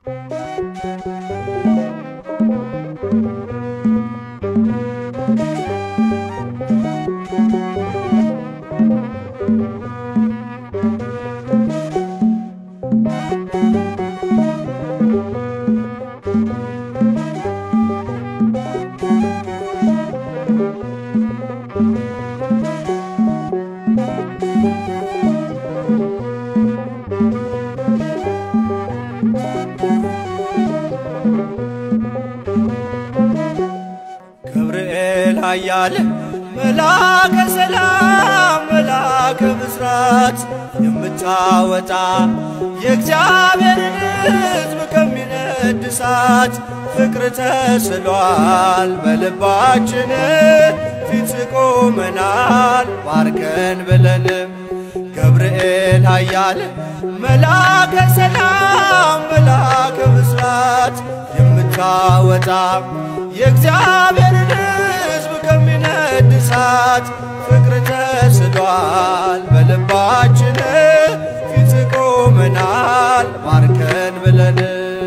ገብርኤል ኃያል መልአከ ሰላም መልአከ ብስራት የምታወጣ የእግዚአብሔርን ሕዝብ ከሚነድ እሳት ፍቅር ተስሏል በልባችን ፊት ቆመናል ባርከን ብለን ገብርኤል ኃያል መልአከ ሰላም መልአከ ብስራት የምታወጣ የእግዚአብሔርን ሕዝብ ከሚነድ እሳት ፍቅር ተስሏል በልባችን ፊት ቆመናል ባርከን ብለን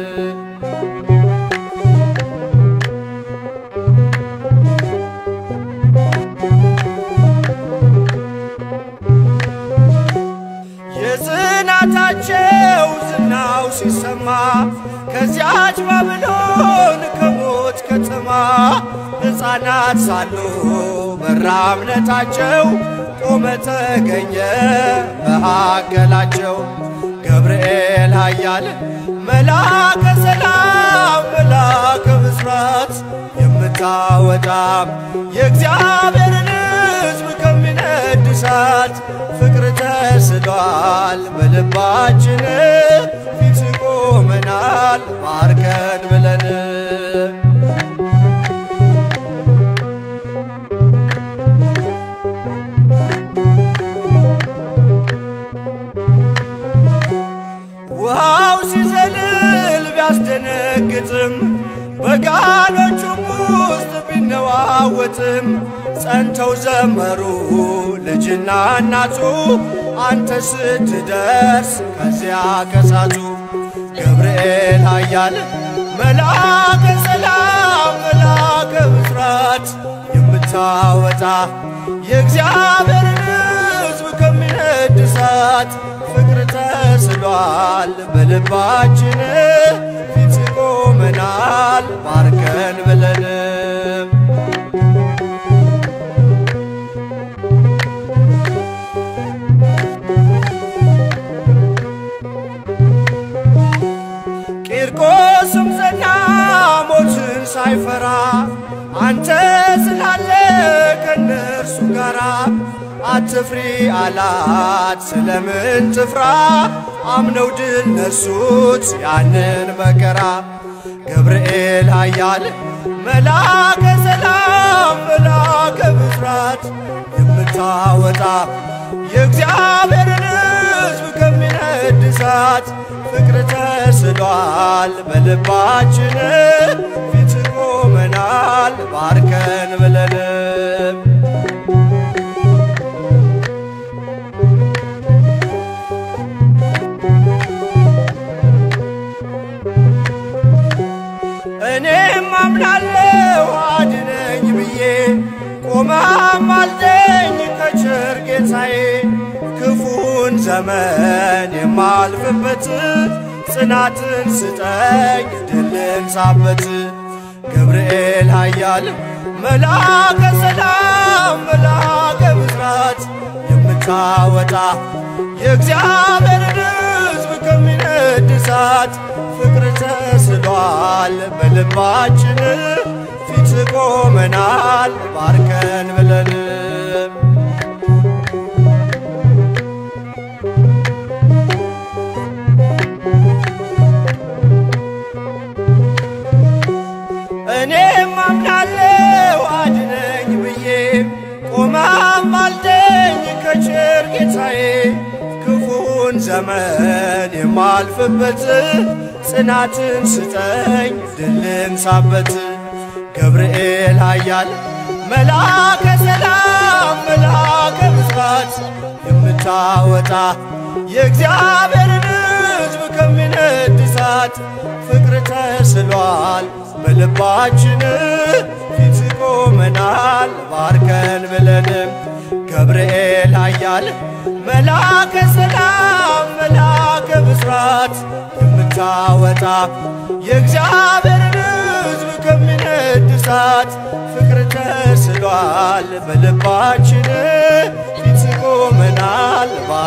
የጽናታቸው ዝናው ሲሰማ ከዚያች ባቢሎን ከሞት ከተማ ሕፃናት ሳሉ በራ እምነታቸው ቆመ ተገኘ መካከላቸው ገብርኤል ኃያል መልአከ ሰላም መልአከ ብስራት የምታወጣ የእግዚአብሔርን ሕዝብ ከሚነድ እሳት ፍቅር ተስሏል በልባችን ፊት ቆመናል ባርከን ብለን ውሃው ሲዘልል ቢያስደነግጥም በጋኖቹም ውስጥ ቢነዋወጥም ጸንተው ዘመሩ ልጅና እናቱ አንተ ስትደርስ ከዚያ ከሳቱ ገብርኤል ኃያል መልአከ ሰላም መልአከ ብስራት የምታወጣ የእግዚአብሔርን ሕዝብ ከሚነድ እሳት ፍቅር ተስሏል በልባችን ፊት ቆመናል ባርከን ብለን ቂርቆስም ጸና ሞትን ሳይፈራ አንተ ስላለ ከነርሱ ጋራ አትፍሪ አላት ስለምን ትፍራ አምነው ድል ነሱት ያንን መከራ ገብርኤል ኃያል መልአከ ሰላም መልአከ ብስራት የምታወጣ የእግዚአብሔርን ሕዝብ ከሚነድ እሳት ፍቅር ተስሏል በልባችን ፊት ቆመናል ባርከን ብለን እኔም አምናለው አድነኝ ብዬ ቆመም አልደኝ ከቸር ጌታዬ ክፉን ዘመን የማልፍበት ጽናትን ስጠኝ ድልን ሳበት ገብርኤል ኃያል መልአከ ሰላም መልአከ ብስራት የምታወጣ የእግዚአብሔርን ሕዝብ ከሚነድ እሳት ፍቅር ተስሏል በልባችን ፊት ቆመናል ባርከን ብለን እኔም አምናለው አድነኝ ብዬ ቆመም አልደኝ ከቸር ጌታዬ ክፉን ዘመን የማልፍበት ጽናትን ስጠኝ ድልን ሳበት ገብርኤል ኃያል መልአከ ሰላም መልአከ ብስራት የምታወጣ የእግዚአብሔርን ሕዝብ ከሚነድ እሳት ተስሏል በልባችን ፊት ቆመናል ባርከን ብለንም ገብርኤል ኃያል መላከ ሰላም መላከ ብስራት የምታወጣ የእግዚአብሔርን ሕዝብ ከሚነድ እሳት ፍቅር ተስሏል በልባችን ፊት ቆመናል